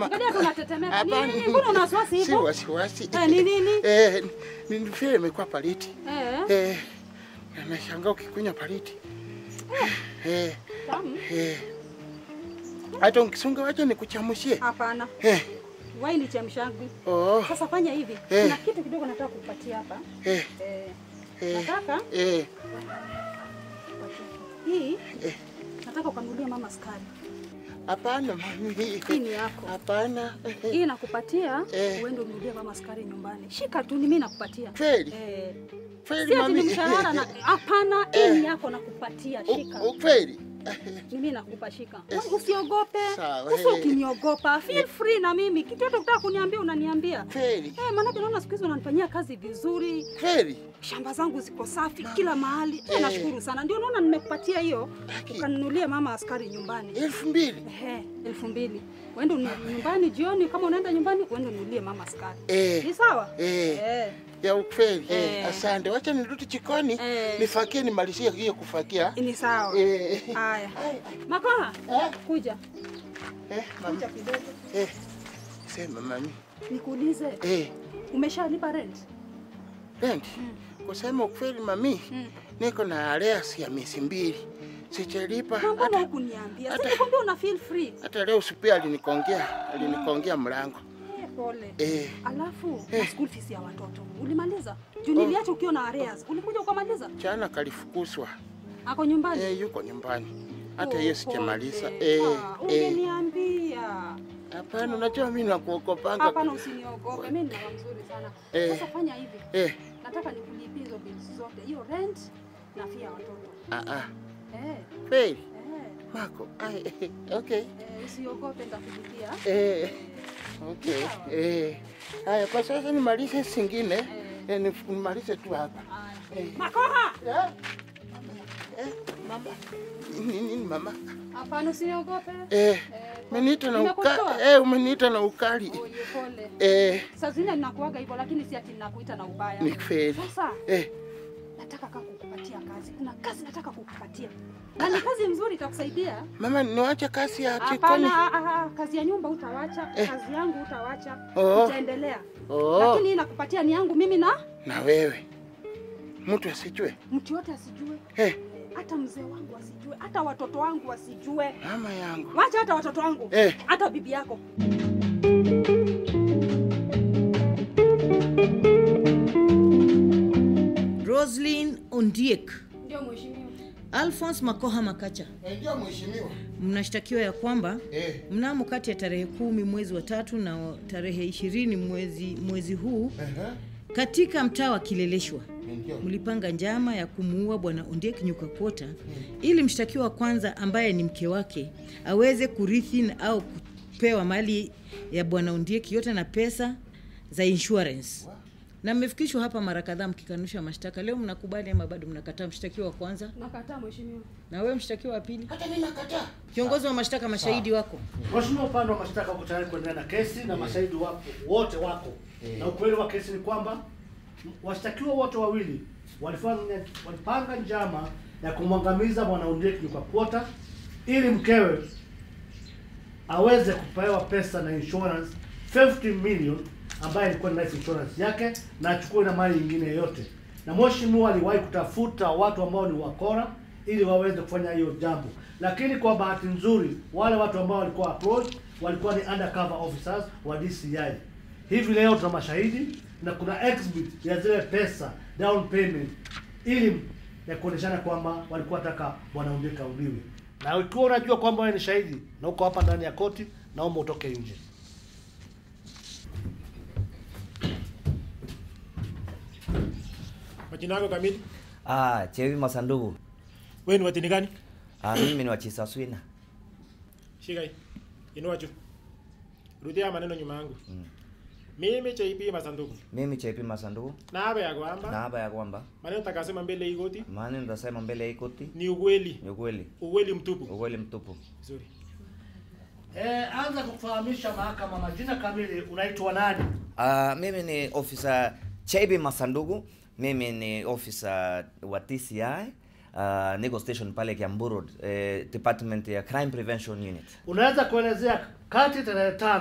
Ma- Angalia tunatetemeka. Ni Hapana. nini? Mbona una wasiwasi Si hivyo? wasiwasi. Eh, ni nini? Eh, ni ni vile imekuwa paliti. Eh, Eh, na nashangaa ukikunywa paliti. Eh, tamu. eh. Hata ukisunga wacha nikuchamushie. Hapana. Eh, Waini chemshangu. oh, Sasa fanya hivi. Eh. Kuna kitu kidogo nataka kukupatia hapa. eh, Eh, eh, nataka eh, hii eh. nataka ukanunulie mama sukari. Hapana mami. Hii ni yako. Hapana. Hii nakupatia Eh. uende ununulie mama sukari nyumbani. Shika tu, ni mimi nakupatia. Kweli? Eh, Kweli si ati ni mami. mshahara na hapana, hii ni yako nakupatia. Shika. U- u- Kweli? Ni mimi nakupa, shika. Usiogope. Sawa, Uso eh. ukiniogopa, feel free na mimi. Kitu yote ukitaka kuniambia unaniambia. Kweli? Eh, maanake naona siku hizi unanifanyia kazi vizuri. Kweli? shamba zangu ziko safi kila mahali. Eh, Eh. nashukuru sana, ndio naona nimekupatia hiyo Haki. ukanunulie mama askari nyumbani. Elfu mbili? Ehe, elfu mbili uende unu- nyumbani jioni, kama unaenda nyumbani uende ununulie mama askari. Eh. Ni sawa? Eh. Eh. Ya ukweli. Eh. Eh. Asante. Wacha nirudi jikoni Eh. nifakie nimalizie hiyo kufakia. Ni sawa. Eh. Haya. Makoha, Eh. kuja. Eh, mami. Kuja kidogo. Eh. Sema mami. Nikuulize, Eh. umeshalipa rent? Rent. Kusema ukweli mami, Mm. niko na arrears ya miezi mbili. Sijalipa Na mbona hata, hukuniambia? hata- Si nikwambia una feel free. hata leo supia alinikongea, alinikongea mlango. Eh, Pole. Eh. Alafu Eh. na school fees ya watoto ulimaliza? Juu niliacha ukiwa na arrears. Ulikuja ukamaliza? Jana kalifukuzwa. Ako nyumbani? Eh, yuko nyumbani. Hata Oh, hiyo sijamaliza. pole. Eh. Ah, Eh. Ungeniambia. Hapana, unajua mimi nakuokopanga. Hapana, usiniogope. Mimi ni mama mzuri sana. Eh. Sasa fanya hivi. Eh. Nataka nikulipie hizo bills zote. Hiyo rent na fee ya watoto. Ah ah. Eh. Kweli? Eh. Mako. Ai, eh, okay. Eh, usiogope nitakulipia. Eh. Okay. Eh. Haya, kwa sasa nimalize singine. Eh. Eh, ni- nimalize tu hapa. Haya. Eh. Makoha! Eh. Eh, mama. Nini nini mama? Hapana, usiniogope. Eh. Eh, Umeniita na nimekutoa? ukali. Eh, umeniita na ukali. Oye, pole. Eh, Saa zingine ninakuaga hivyo lakini si ati ninakuita na ubaya. ni kweli. Sasa Eh, nataka kaka kukupatia kazi. Kuna kazi nataka kukupatia. Na ni kazi mzuri itakusaidia. mama niwache kazi ya jikoni. Hapana, ah, ah, kazi ya nyumba utawacha, Eh. kazi yangu utawacha, Oh. utaendelea. Oh, Lakini hii nakupatia ni yangu mimi na na wewe. Mtu asijue. mtu yote asijue, Eh, hata mzee wangu asijue, hata watoto wangu wasijue, mama yangu. wacha hata watoto wangu, Eh. hata bibi yako. Roslyn Ondiek, Ndio mheshimiwa. Alphonse Makoha Makacha, Eh, Ndio mheshimiwa. mnashtakiwa ya kwamba Eh, mnamo kati ya tarehe kumi mwezi wa tatu na tarehe ishirini mwezi, mwezi huu aha. katika mtaa wa Kileleshwa Ndio. mlipanga njama ya kumuua bwana Ondiek Nyukakwota ili mshtakiwa wa kwanza ambaye ni mke wake aweze kurithi na- au kupewa mali ya bwana Ondiek yote na pesa za insurance. Na mmefikishwa hapa mara kadhaa mkikanusha mashtaka. Leo mnakubali ama bado mnakataa? Mshtakiwa wa kwanza Nakataa mheshimiwa. na wewe mshtakiwa wa pili, Hata mimi nakataa. kiongozi wa mashtaka, mashahidi wako Mheshimiwa, upande wa mashtaka uko tayari kuendelea na kesi na mashahidi wapo wote wako, na ukweli wa kesi ni kwamba m- washtakiwa wote wawili walifanya walipanga njama ya kumwangamiza bwana Ondiek Nyukakwota ili mkewe aweze kupewa pesa na insurance 50 million ambayo ilikuwa ni life insurance yake na achukue na mali nyingine yoyote. Na mheshimiwa aliwahi kutafuta watu ambao ni wakora ili waweze kufanya hiyo jambo, lakini kwa bahati nzuri wale watu ambao walikuwa approach walikuwa ni undercover officers wa DCI. Hivi leo tuna mashahidi na kuna exhibit ya zile pesa down payment ili ya kuoneshana kwamba walikuwa wataka bwana Ondiek auliwe. Na ukiwa unajua kwamba wewe ni shahidi na uko hapa ndani ya koti, naomba utoke nje. Majina yako kamili? Ah, Chewi Masanduku. Wewe ni watini gani? Ah, mimi ni wa Chisaswina. Shika hii. Inua juu. Rudia maneno nyuma yangu. Mimi JP Masanduku. Mimi Chepi Masanduku. Na hapa ya kwamba Na hapa ya kwamba maneno takasema mbele hii koti maana nitasema mbele ya hii koti ni ukweli. ni ukweli, Ukweli mtupu. ukweli mtupu. Vizuri. Eh, anza kufahamisha mahakama majina kamili, unaitwa nani? Ah, mimi ni officer Chepi Masanduku. Mimi ni officer wa TCI. Uh, niko station pale Kiambu Road, eh, department ya crime prevention unit. Unaweza kuelezea kati tarehe tano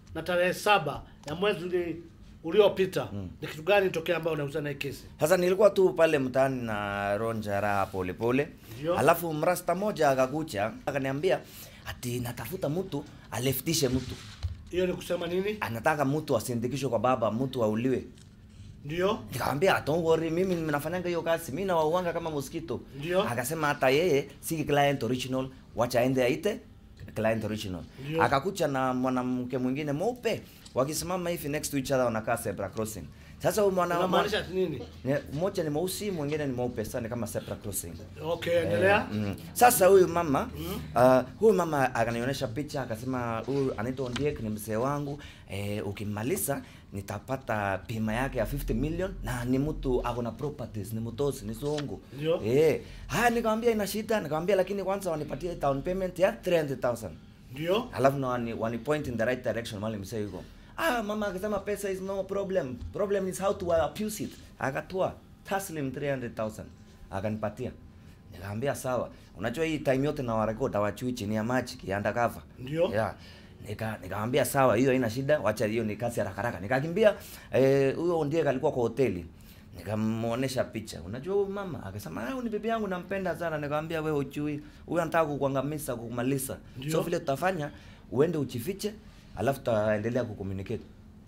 na tarehe saba ya mwezi uli- uliopita ni kitu gani ilitokea ambayo unahusiana na hii kesi? Sasa nilikuwa tu pale mtaani na ronja raha pole pole. Ndio. Alafu mrasta moja akakucha akaniambia ati natafuta mtu aleftishe mtu. Hiyo ni kusema nini? Anataka mtu asindikishwe kwa baba, mtu auliwe. Ndio, Nikamwambia don't worry, mimi ninafanyanga hiyo kazi, mimi nawauanga kama mosquito. Ndio. Akasema hata yeye si client original, wacha aende aite client original. Ndio. Akakucha na mwanamke mwingine mweupe, wakisimama hivi next to each other wanakaa zebra crossing. Sasa huyu mwana unamaanisha ati nini? Ne- mmoja ni mweusi mwingine ni mweupe sasa ni kama zebra crossing Okay, endelea. mm. sasa huyu mama uh, huyu mama akanionyesha picha akasema huyu anaitwa Ondiek ni mzee wangu eh, ukimaliza nitapata pima yake ya 50 million na ni mtu ako na properties ni mtosi ni zongo Ndio. eh haya nikamwambia ina shida nikamwambia lakini kwanza wanipatie down payment ya 300000 Ndio, alafu na wani, wani point in the right direction mali msee yuko ah mama akasema pesa is no problem problem is how to abuse it akatoa taslim 300000 akanipatia nikamwambia sawa unajua hii time yote na warekod hawachui chini ya maji kianda cover Ndio. yeah nika nikamwambia sawa hiyo haina shida wacha hiyo ni kazi haraka haraka nikakimbia eh, huyo ndiye alikuwa kwa hoteli nikamuonesha picha unajua huyu mama akasema ah huyu ni bibi yangu nampenda sana nikamwambia wewe uchui huyu anataka kukuangamiza kukumaliza Ndio. so vile tutafanya uende uchifiche alafu tutaendelea kucommunicate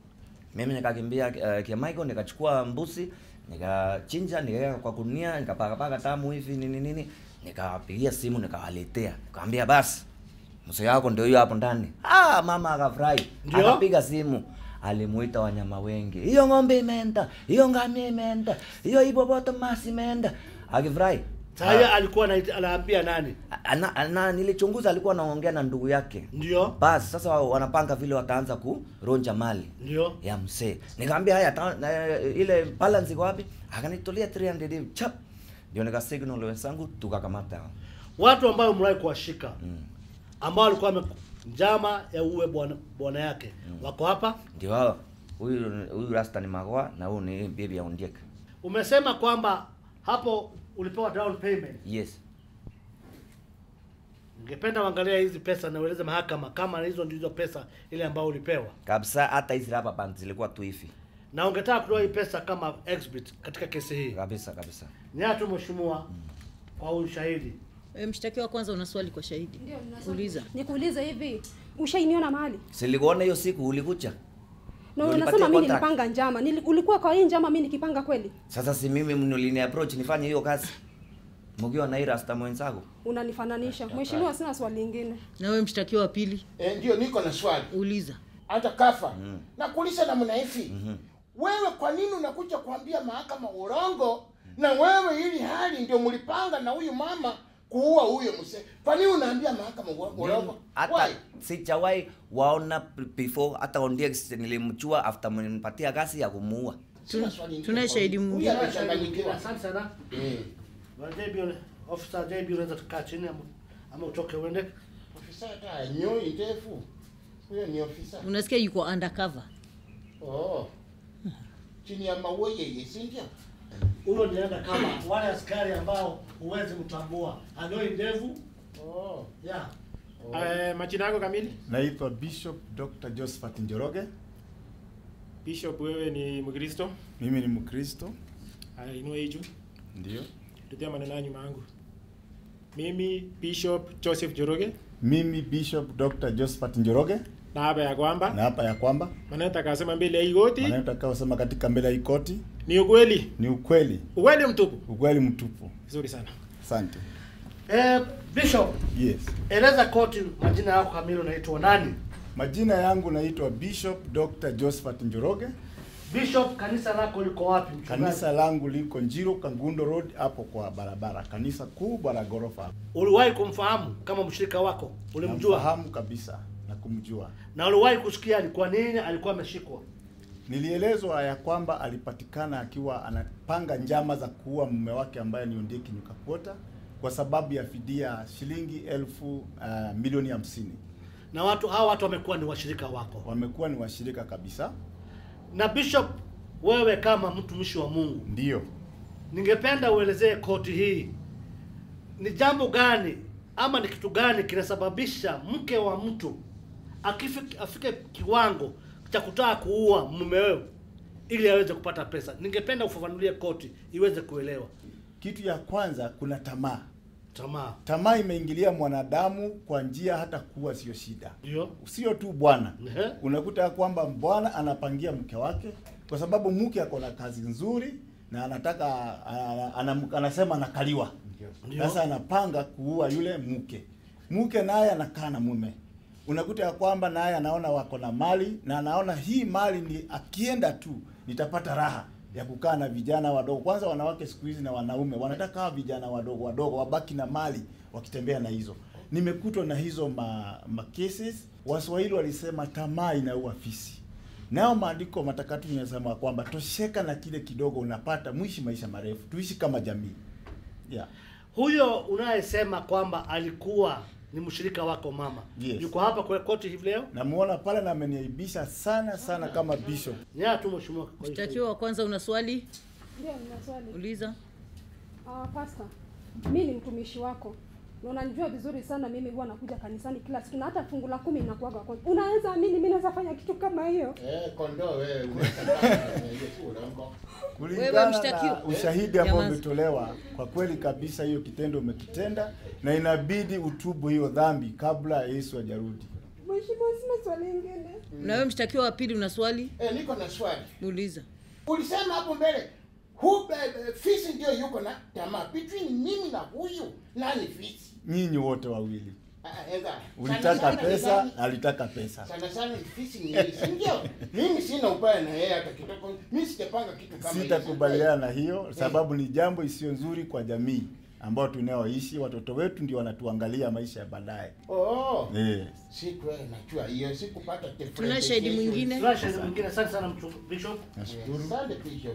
mimi nikakimbia uh, kia Michael nikachukua mbuzi nikachinja nikaweka kwa kunia nikapakapaka tamu hivi nini nini nikawapigia simu nikawaletea nikamwambia basi mzee wako ndio hiyo hapo ndani ah mama akafurahi Ndio? akapiga simu alimuita wanyama wengi hiyo ng'ombe imeenda hiyo ngamia imeenda hiyo hippopotamus imeenda akifurahi sasa alikuwa anaita- anaambia nani? ana, ana, nilichunguza alikuwa anaongea na ndugu yake Ndio, basi sasa wa- wanapanga vile wataanza kuronja mali ndio, ya msee nikamwambia haya ta, na, ile balance iko wapi akanitolea 300 hivi chap ndio nika signal wenzangu tukakamata hao. watu ambao mliwahi kuwashika mm. ambao walikuwa wame njama ya uwe bwana bwana yake wako hapa. ndio hao huyu huyu rasta ni magoa na huyu ni bibi ya Ondiek Umesema kwamba hapo ulipewa down payment. yes Ningependa uangalia hizi pesa na ueleze mahakama kama hizo ndizo pesa ile ambayo ulipewa, kabisa hata hizi rubber bands zilikuwa tu hivi na ungetaka kutoa hii pesa kama exhibit katika kesi hii. kabisa kabisa Nyatu mheshimiwa, kwa ushahidi E, mshtakiwa kwanza una swali kwa shahidi Ndio, nina swali. uliza Nikuulize hivi, ushainiona mahali? silikuona hiyo siku ulikucha Na Ulipatia unasema mimi contract? nilipanga njama. Nili, ulikuwa kwa hii njama mimi nikipanga kweli? sasa si mimi mnulini approach nifanye hiyo kazi mkiwa na hii rasta mwenzako Unanifananisha. Mheshimiwa, sina swali lingine. na wewe mshtakiwa wa pili Eh, ndio niko na swali uliza hata kafa nakuuliza namna hivi wewe kwa nini unakuja kuambia mahakama urongo na wewe ili hali ndio mlipanga na huyu mama kuua huyo mzee kwa nini unaambia mahakama urongo urongo hata Why? sijawahi waona p- before hata Ondiek nilimchua after mnipatia kazi ya kumuua Sina swali ingine tunaye kwa shahidi huyu. mwingine. Huyu amechanganyikiwa. Asante sana. Eh, Bwana JB, officer JB unaweza tukaa chini ama, ama utoke uende. ofisa hata nyoi ndefu huyo ni ofisa unasikia yuko undercover oh. chini ya maua yeye si ndio Huyo nienda kama wale askari ambao huwezi mtambua. Anoi ndevu. oh. Yeah. Eh, majina yako kamili? Naitwa Bishop Dr. Josephat Njoroge. Bishop, wewe ni Mkristo? Mimi ni Mkristo, Haya, inua hii juu. ndio. Tutia maneno ya nyuma yangu. Mimi Bishop Joseph Joroge Mimi Bishop Dr. Josephat Njoroge, na hapa ya kwamba na hapa ya kwamba maneno takasema mbele ya hii koti maneno nitakayosema katika mbele ya hii koti ni ukweli, ni ukweli, ukweli mtupu. ukweli mtupu. Vizuri sana. Asante. Eh, Bishop, Yes. eleza koti majina yako kamili unaitwa nani? Majina yangu naitwa Bishop Dr. Josephat Njoroge. Bishop, kanisa lako liko wapi mchungaji? Kanisa langu liko Njiro Kangundo Road, hapo kwa barabara, kanisa kubwa la ghorofa. Uliwahi kumfahamu kama mshirika wako? Ulimjua? Namfahamu kabisa na kumjua. Na uliwahi kusikia ni kwa nini alikuwa ameshikwa? Nilielezwa ya kwamba alipatikana akiwa anapanga njama za kuua mume wake ambaye ni Ondiek Nyukakwota kwa sababu ya fidia shilingi elfu uh, milioni hamsini. Na watu hawa watu wamekuwa ni washirika wako. Wamekuwa ni washirika kabisa. Na Bishop, wewe kama mtumishi wa Mungu, Ndiyo, ningependa uelezee koti hii ni jambo gani ama ni kitu gani kinasababisha mke wa mtu akifike afike kiwango cha kutaka kuua mume wewe ili aweze kupata pesa. Ningependa ufafanulie koti iweze kuelewa. Kitu ya kwanza, kuna tamaa. Tamaa Tamaa imeingilia mwanadamu kwa njia hata kuwa sio shida, ndio sio tu bwana. Ehe. Unakuta ya kwamba bwana anapangia mke wake kwa sababu mke ako na kazi nzuri na anataka ana, ana, anasema anakaliwa. Ndio. Sasa anapanga kuua yule mke. Mke naye anakaa na mume. Unakuta ya kwamba naye anaona wako na mali na anaona hii mali ni akienda tu nitapata raha ya kukaa na vijana wadogo. Kwanza wanawake siku hizi na wanaume wanataka hawa vijana wadogo wadogo wabaki na mali wakitembea na hizo. Nimekutwa na hizo ma, ma cases. Waswahili walisema tamaa inaua fisi. Nao maandiko matakatifu yanasema kwamba tosheka na kile kidogo unapata, mwishi maisha marefu, tuishi kama jamii. Yeah. Huyo unayesema kwamba alikuwa ni mshirika wako mama Yes. yuko hapa kwa koti hivi leo? Namuona pale na ameniaibisha sana sana kama bishop. Nyaya tu mheshimiwa. kwa hiyo. Mshtakiwa wa kwanza, una swali? Ndio, nina swali. Uliza. Ah, pastor, mi ni mtumishi wako na unanijua vizuri sana. Mimi huwa nakuja kanisani kila siku na hata fungu la kumi inakuwaga kwanza. Unaweza amini mimi naweza fanya kitu kama hiyo? Eh, kondoo wewe unaweza urongo. Wewe Kulingana mshtakiwa. na ushahidi ambao Nyamaza. umetolewa, kwa kweli kabisa hiyo kitendo umekitenda na inabidi utubu hiyo dhambi kabla Yesu hajarudi. Mheshimiwa, sina swali lingine. Na wewe mshtakiwa wa pili, una swali? Eh, niko na swali. Uliza. Ulisema hapo mbele hu be- fisi ndio yuko na tamaa. Between mimi na huyu nani fisi? Nyinyi wote wawili Ah, enda. Sana ulitaka sana ni pesa, nani? alitaka pesa. Sana sana ni fisi ni yeye, si ndio? Mimi sina ubaya na yeye hata kidogo. Mimi sijapanga kitu kama hicho. Sitakubaliana na hiyo sababu ni jambo isiyo nzuri kwa jamii ambao tunaoishi. Watoto wetu ndio wanatuangalia maisha ya baadaye. Oh. Eh. Siku najua hiyo sikupata Tuna shahidi mwingine? Tuna shahidi mwingine. Asante sana mtu bishop. Nashukuru. Asante Bishop.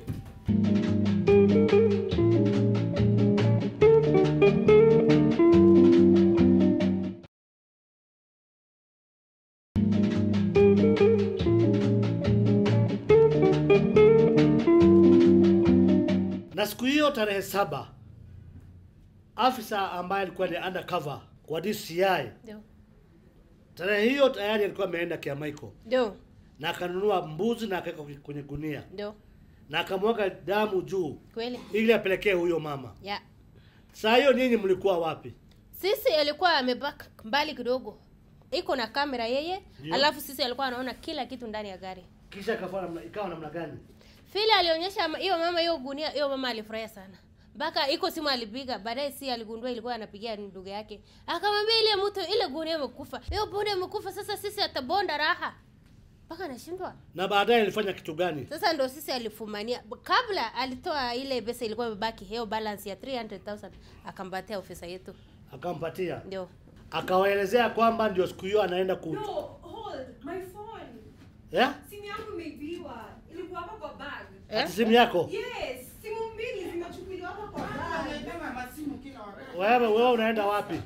Na siku hiyo tarehe saba afisa ambaye alikuwa ni undercover kwa DCI Ndio. tarehe hiyo tayari alikuwa ameenda Kiamaiko Ndio. na akanunua mbuzi na akaweka kwenye gunia Ndio. na akamwaga damu juu Kweli. ili apelekee huyo mama. Ya. Saa hiyo nyinyi mlikuwa wapi? Sisi alikuwa amebaki mbali kidogo. Iko na kamera yeye, Ndio. alafu sisi alikuwa anaona kila kitu ndani ya gari. Kisha ikawa namna, ikawa namna gani? Vile alionyesha ma- hiyo mama hiyo gunia, hiyo mama alifurahia sana. Mpaka iko simu alipiga, baadaye si aligundua ilikuwa anapigia ndugu yake. Akamwambia ile mtu ile gunia imekufa. Hiyo bonde imekufa sasa sisi atabonda raha. Mpaka anashindwa. Na baadaye alifanya kitu gani? Sasa ndo sisi alifumania. Kabla alitoa ile pesa ilikuwa imebaki, hiyo balance ya 300,000 akampatia ofisa yetu. Akampatia, Ndio. akawaelezea kwamba ndio siku hiyo anaenda ku No, hold. My phone. yeah? Simu yangu imeibiwa. Ilikuwa hapa kwa bag. Ati simu yako Yes, simu mbili zimechukuliwa hapa kwa bag. wewe, wewe unaenda wapi?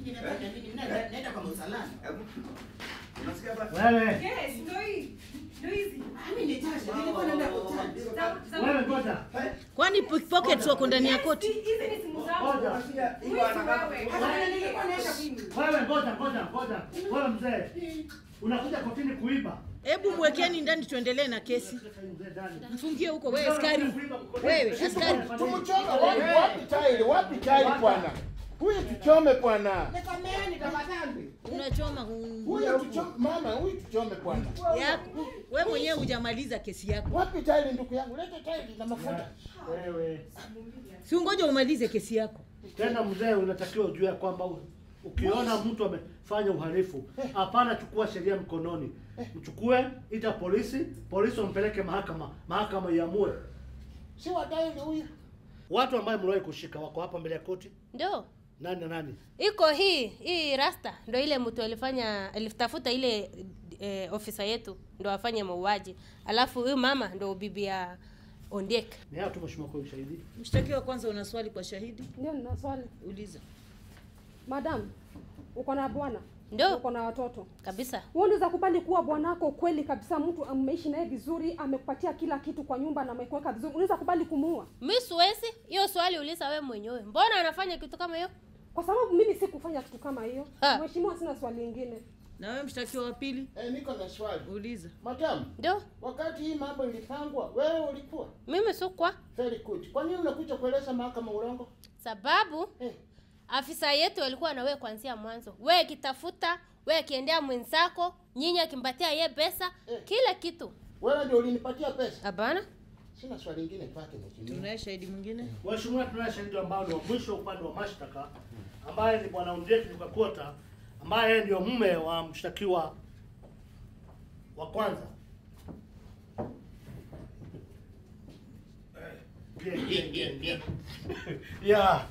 Wewe Yes, ndio hii. Ndio hizi. Za- za- wewe, ngoja Kwani pickpockets wako ndani ya Yes, koti? Hizi ni simu zangu. ngoja Wizi wewe. Hata nilikuwa naenda mimi. wewe, ngoja ngoja ngoja, wewe mzee, unakuja kotini kuiba? Hebu mwekeni ndani tuendelee na kesi. Mzee ndani. Mfungie huko wewe askari. Wewe askari. Tumchome wapi wapi tairi? Wapi tairi bwana? Huyu tuchome bwana. Unachoma mm, Huyu tuchome mama, huyu tuchome bwana. yako. Wewe mwenyewe hujamaliza kesi yako. Wapi tairi ndugu yangu? Leta tairi na mafuta. Wewe Si ungoja umalize kesi yako. tena mzee, unatakiwa ujue kwamba u- ukiona mtu amefanya uhalifu, hapana chukua sheria mkononi, mchukue, ita polisi, polisi wampeleke mahakama, mahakama iamue. Si wa tairi huyu. Watu ambaye mliwahi kushika wako hapa mbele ya koti, Ndio. nani na nani? Iko hii hii rasta ndo ile mtu alifanya alitafuta ile eh, ofisa yetu ndo afanye mauaji. Alafu huyu mama ndo bibi ya Ondiek. Ni hao tu mheshimiwa kwa ushahidi. Mshtakiwa kwanza una swali kwa shahidi? Ndio, nina swali. Uliza. Madam, uko na bwana? Ndio. Uko na watoto? Kabisa. Wewe unaweza kubali kuwa bwanako kweli kabisa, mtu ameishi naye vizuri, amekupatia kila kitu kwa nyumba na amekuweka vizuri, unaweza kubali kumuua? Mi siwezi. Hiyo swali uliza wewe mwenyewe. Mbona anafanya kitu kama hiyo? Kwa sababu mimi sikufanya kitu kama hiyo. Ah. Mheshimiwa, sina swali lingine. Na wewe mshtakiwa wa pili, Eh, niko na swali. uliza. Madam, Ndio, wakati hii mambo ilipangwa, wewe ulikuwa? mimi sukwa Very good. Kwa nini unakuja kueleza mahakama urongo? sababu Eh, afisa yetu alikuwa na wewe kuanzia mwanzo. Wewe kitafuta, wewe akiendea mwenzako, nyinyi akimpatia ye pesa, Eh. kila kitu. wewe ndio ulinipatia pesa. Hapana, Sina swali lingine kwake mheshimiwa. Tunaye shahidi mwingine? Mheshimiwa, tunaye shahidi ambao ni wa mwisho upande wa mashtaka ambaye ni bwana Ondieki Nyukakota ambaye yeye ndio mume wa mshtakiwa wa kwanza. Bien, bien, bien, bien. Yeah.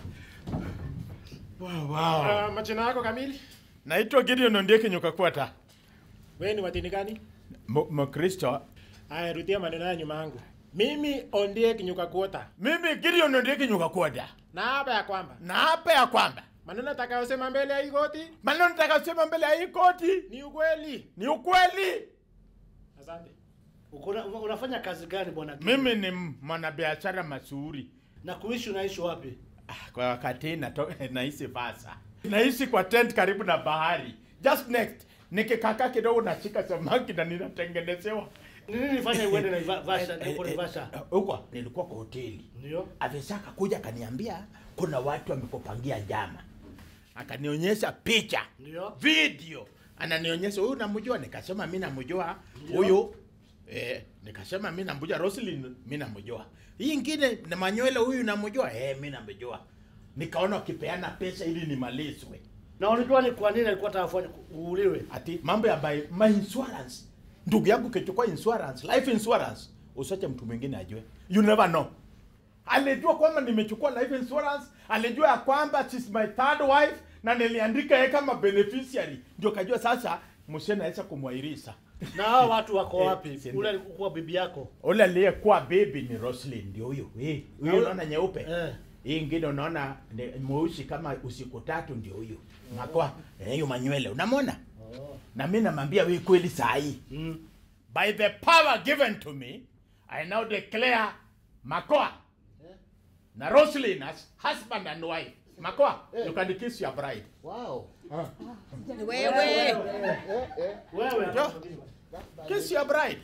Wow, wow. Uh, majina yako kamili? Naitwa Gideon Ondieki Nyukakwata. Wewe ni wa dini gani? M- Mkristo. Aya, rudia maneno ya nyuma yangu. Mimi Ondiek Nyukakwota. Mimi Gideon Ondieki Nyukakwata. Na hapa ya kwamba Na hapa ya kwamba maneno atakayosema mbele ya hii koti maneno nitakasema mbele ya hii koti ni ukweli. ni ukweli. Asante. Ukuna, unafanya kazi gani bwana? Mimi ni mwanabiashara mashuhuri. na kuishi unaishi wapi? Ah, Kwa wakati hii nato- naishi Vasa. Naishi kwa tent karibu na bahari. Just next. Nikikaka kidogo nashika samaki na ninatengenezewa. Ni nini nifanye uende na Iva- Vasha Eh, ndipo eh, Naivasha? eh, Huko nilikuwa kwa hoteli. Ndio. afisa akakuja akaniambia kuna watu wamekupangia njama, akanionyesha picha Ndio. video, ananionyesha huyu namjua, nikasema mi namjua huyu eh, nikasema mi namjua Roslyn, mi namjua hii ingine na Manywele, huyu namjua eh, mi namjua. Nikaona wakipeana pesa ili nimalizwe, Na unajua ni kwa nini alikuwa anataka kufanya uuliwe? ati mambo ya my, my insurance. Ndugu yangu kichukua insurance, life insurance, usiache mtu mwingine ajue, you never know alijua kwamba nimechukua life insurance, alijua ya kwamba she's my third wife na niliandika yeye kama beneficiary, ndio kajua sasa mshe naweza kumwairisha. Na hao watu wako Eh, wapi? si- Ule alikuwa bibi yako. Ule aliyekuwa baby ni Roslyn, ndio huyo. Eh, Na huyo ule- unaona nyeupe Eh. hii ingine unaona ni mweusi kama usiku tatu, ndio huyo makwa eh, hiyo manywele unamwona. Na mimi namwambia wewe kweli saa hii Mm. by the power given to me I now declare Makoa na Roslyn as husband and wife. Makoa, you can kiss your bride. Wow. Wewe Eh, eh. Wewe Yo, kiss your bride.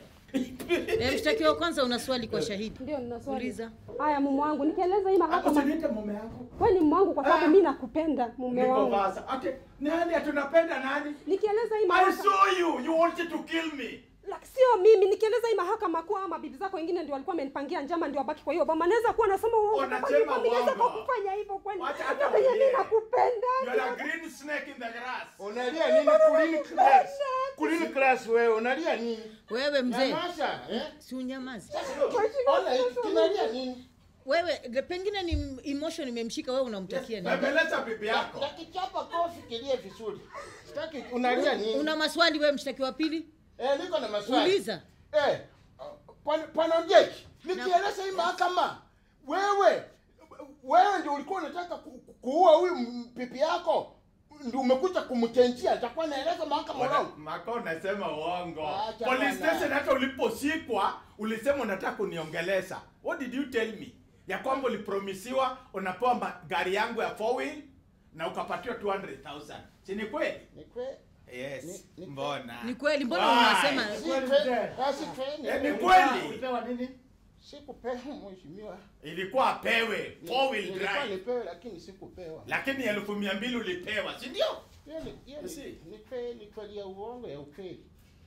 eh, mshtakiwa wa kwanza, una swali kwa shahidi? Ndio nina swali. Uliza. Haya mume wangu, nikieleza hii mahakama. Usiniite mume wangu. Wewe ni mume wangu kwa sababu Ah. mimi nakupenda mume Niko wangu. Vasa. Okay, nani atunapenda nani? Nikieleza hii I mahakama. saw you. You wanted to kill me. La, sio mimi nikieleza hii mahakama kuwa ama bibi zako wengine ndio walikuwa wamenipangia njama ndio wabaki kwa hiyo boma naweza kuwa nasema uongo Wanasema Kwa nini mimi naweza uongo. kwa kufanya hivyo kweli Wacha hata hata venye mimi ongea. nakupenda You are a green snake in the grass. Unalia nini kulini class? Kulini class wewe unalia nini? Wewe mzee, Nyamaza, eh? si unyamazi. Ona hiki kinalia nini? Wewe le- pengine ni emotion imemshika wewe, unamtakia nini? Bembeleza bibi yako. Na kichapa kofi kilie vizuri. Sitaki unalia nini? Una maswali wewe, mshtakiwa wa pili? Eh, niko na maswali. Uliza. Eh, pana pana Jeki, nikieleza hii mahakama, wewe wewe ndio ulikuwa unataka ku- ku- kuua huyu m- pipi yako, ndio umekuja kumchenjia, itakuwa naeleza mahakama wrong. Mako unasema uongo. Acha Police bwana. station hata uliposhikwa ulisema unataka kuniongelesha. What did you tell me? Ya kwamba ulipromisiwa unapewa ma- gari yangu ya four wheel na ukapatiwa 200,000. Si ni kweli? Ni kweli? Yes. Ni- ni- Mbona? Ni kweli, mbona Why? unasema Si kweli kweli, mzee. basi kweli. Eh, ni Ulipewa- kweli. Ulipewa nini? Sikupewa mheshimiwa. Ilikuwa apewe four wheel Nilikuwa drive. nipewe lakini sikupewa. Lakini elfu mia mbili ulipewa, si ndio? Hiyo ni- hiyo ni- Si. ni kweli kweli ya uongo ya ukweli.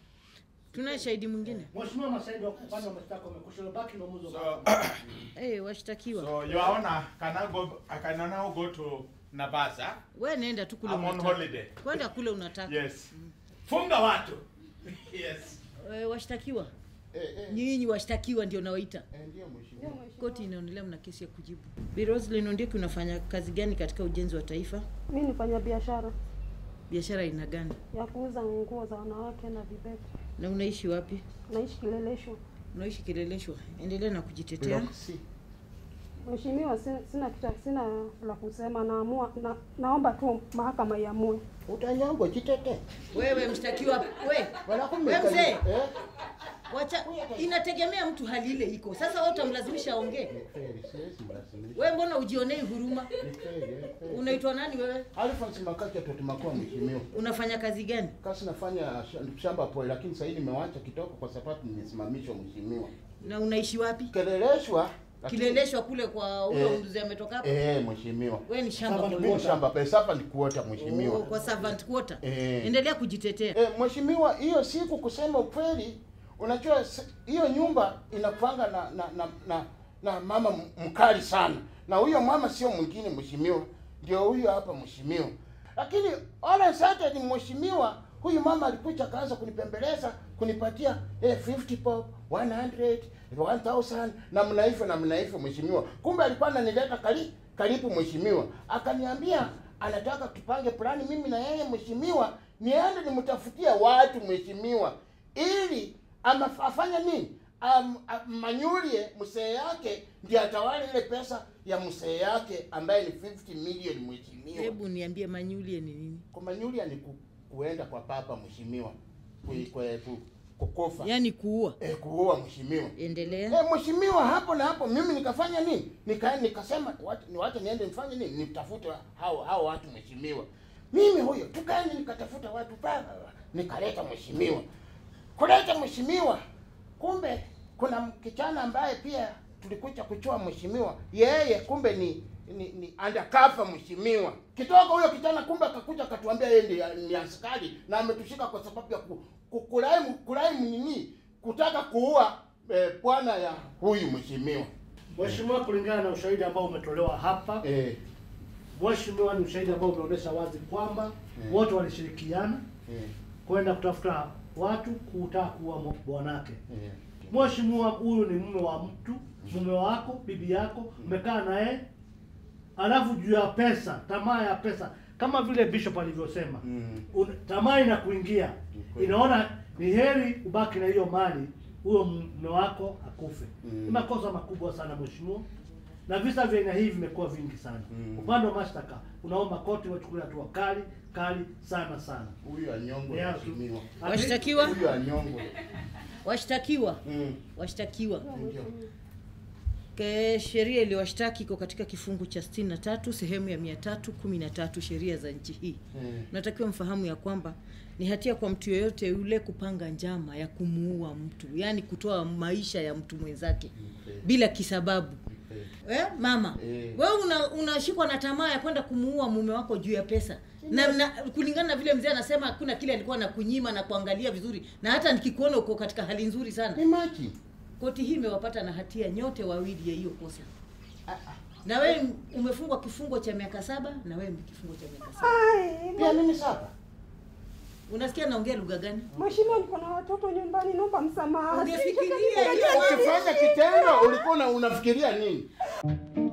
tunaye shahidi mwingine? Mheshimiwa mashahidi wa upande wa mashtaka wamekwisha baki na uamuzi wa So, mahakama. Eh, washtakiwa. so your honor, can I go I can now go to Navasa? Wewe nenda tu kule I'm on unataka. holiday. Kwenda kule unataka. Yes. Funga watu. Yes. Eh, washtakiwa. Eh, eh, Nyinyi washtakiwa ndio nawaita. eh, ndio mheshimiwa. Koti inaonelea mna kesi ya kujibu. Bi Roslyn Ondieki unafanya kazi gani katika ujenzi wa taifa? mimi nifanya biashara Biashara aina gani? ya kuuza nguo za wanawake na vibeti Na unaishi wapi? naishi kileleshwa Unaishi Kileleshwa. Endelea na kujitetea. Block C. mheshimiwa sina sina, kita- sina la kusema naamua na, naomba tu mahakama iamue Utanyangwa jitete. Wewe mshtakiwa, we. Wanakumbuka Wewe mzee. Eh? Wacha, inategemea mtu hali ile iko. Sasa wewe utamlazimisha aongee. Kweli, siwezi mlazimisha. Wewe mbona ujionei huruma? Ni kweli, eh, kweli. Unaitwa nani wewe? Alphonse Makati atotimakua mheshimiwa. Unafanya kazi gani? Kasi nafanya sh- shamba pole, lakini sasa hivi nimewacha kitoko kwa sababu nimesimamishwa mheshimiwa. Na unaishi wapi? Keleleshwa. lakini- Kileleshwa kule kwa huyo Eh, mzee ametoka hapo. Eh, mheshimiwa. Wewe ni shamba Mimi kuota. ni shamba pesa sasa ni kuota Oh, mheshimiwa. kwa servant quarter. Eh. Endelea kujitetea. Eh, mheshimiwa, hiyo siku kusema ukweli, unajua s- hiyo nyumba inakuanga na na, na na na mama m- mkali sana, na huyo mama sio mwingine mheshimiwa, ndio huyo hapa mheshimiwa. Lakini all Saturday mheshimiwa, huyu mama alikuja akaanza kunipembeleza kunipatia eh, 50 pop 100 1000 namna hivyo namna hivyo mheshimiwa. Kumbe alikuwa ananileta kari, karibu mheshimiwa, akaniambia anataka tupange plani mimi na yeye mheshimiwa, niende nimtafutie watu mheshimiwa, ili ama afanye nini Am, am, manyulie msee yake ndiye atawale ile pesa ya msee yake ambaye ni 50 million mheshimiwa. Hebu niambie manyulie ni nini? Kumanyulia ni ku, kuenda kwa papa mheshimiwa, ku, ku, ku, kukufa Yaani kuua. eh, kuua mheshimiwa. Endelea. Eh, mheshimiwa, hapo na hapo mimi nikafanya nini? Nika nikasema wacha niwache niende nifanye nini? Nitafute hao hao watu mheshimiwa. Mimi huyo tukaenda nikatafuta watu pale nikaleta mheshimiwa. Kuleta mheshimiwa. Kumbe kuna kijana ambaye pia tulikuja kuchua mheshimiwa. Yeye kumbe ni ni, ni undercover mheshimiwa. Kitoka huyo kijana kumbe akakuja akatuambia yeye ndiye ni askari na ametushika kwa sababu ya ku, ku, kulaimu kulaimu nini? Kutaka kuua eh, bwana ya huyu mheshimiwa. Mheshimiwa, kulingana na ushahidi ambao umetolewa hapa Eh, Mheshimiwa, ni ushahidi ambao umeonyesha wazi kwamba Eh. wote walishirikiana eh, kwenda kutafuta watu kutaka kuua mo- bwanake. eh. Mheshimiwa, huyu ni mume wa mtu, mume wako, bibi yako, umekaa naye, alafu juu ya pesa, tamaa ya pesa, kama vile Bishop alivyosema Mm. un- tamaa inakuingia, kweli. inaona ni heri ubaki na hiyo mali, huyo mume wako akufe. Mm. Ni makosa makubwa sana mheshimiwa, na visa vya aina hii vimekuwa vingi sana. Mm. Upande wa mashtaka unaomba koti wachukulie hatua kali kali sana sana. Huyu anyongwe Yeah, mheshimiwa. Washtakiwa? Huyu anyongwe. Washtakiwa. Mm. Washtakiwa. Ndio. Ke sheria iliyowashtaki iko katika kifungu cha 63 sehemu ya 313 sheria za nchi hii. Mm. Natakiwa mfahamu ya kwamba ni hatia kwa mtu yeyote yule kupanga njama ya kumuua mtu, yaani kutoa maisha ya mtu mwenzake bila kisababu. Eh, mama Eh. wewe una, unashikwa na tamaa ya kwenda kumuua mume wako juu ya pesa na, na kulingana na vile mzee anasema hakuna kile alikuwa na kunyima na kuangalia vizuri, na hata nikikuona uko katika hali nzuri sana. Imagine. Koti hii imewapata na hatia nyote wawili ya hiyo kosa. Na wewe umefungwa kifungo cha miaka saba na wewe kifungo cha miaka saba. Ai, Pia mimi sasa. Unasikia naongea lugha gani? Mheshimiwa, niko na watoto nyumbani, naomba msamaha. Ungefikiria Sijui- hiyo Ukifanya kitendo ulikuwa una- unafikiria nini?